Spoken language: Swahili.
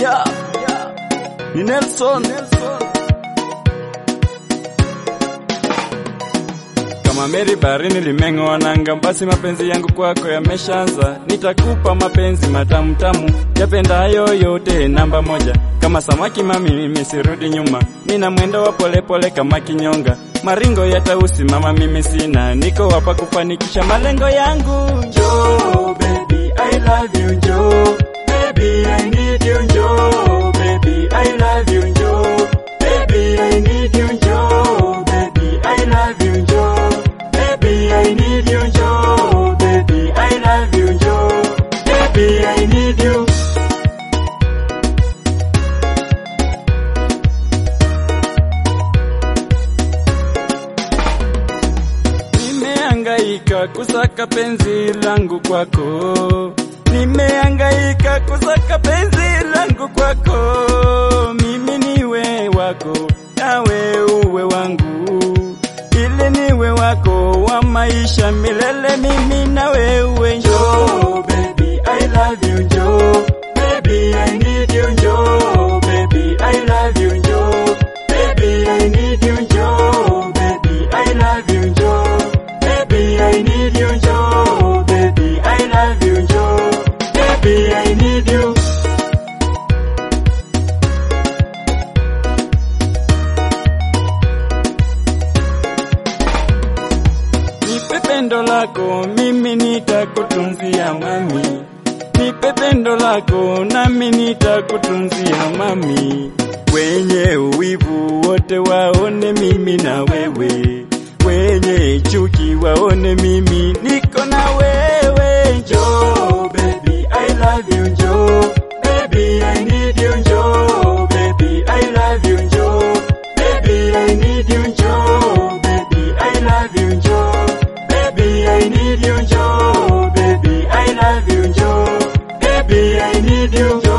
Yeah. Ni Nelson. Kama meri baharini limeng'oa nanga, basi mapenzi yangu kwako yameshaanza. Nitakupa mapenzi matamu tamu, yapendayo yote namba moja. Kama samaki mami, mimi sirudi nyuma, nina mwendo wa polepole kama kinyonga. Maringo yatausimama, mimi sina, niko hapa kufanikisha malengo yangu. Njoo baby, I love you, njoo baby, I need you, njoo baby, I love you, njoo baby, I need you, njoo baby, I love you, njoo baby, I need you, njoo baby, I love you, njoo baby, I need you. Nimehangaika kusaka penzi langu kwako, nimehangaika kusaka penzi langu kwako, mimi niwe wako nawe uwe wangu, ili niwe wako wa maisha milele, mimi nawe uwe. Njoo baby, I love you, njoo baby, I need you, njoo baby, I love you, njoo baby, I need you, njoo baby, I love you, njoo baby, I need you, njoo baby, I love you, njoo baby, I need you. Nipe pendo lako mimi nitakutunzia mami, nipe pendo lako nami nitakutunzia mami. Wenye uwivu wote waone mimi na wewe, wenye chuki waone mimi niko na wewe. Njoo baby, I love you, njoo baby, I need you, njoo baby, I love you, njoo baby, I need you, njoo baby, I love you, njoo baby, I need you, njoo baby, I love you, njoo baby, I need you, njoo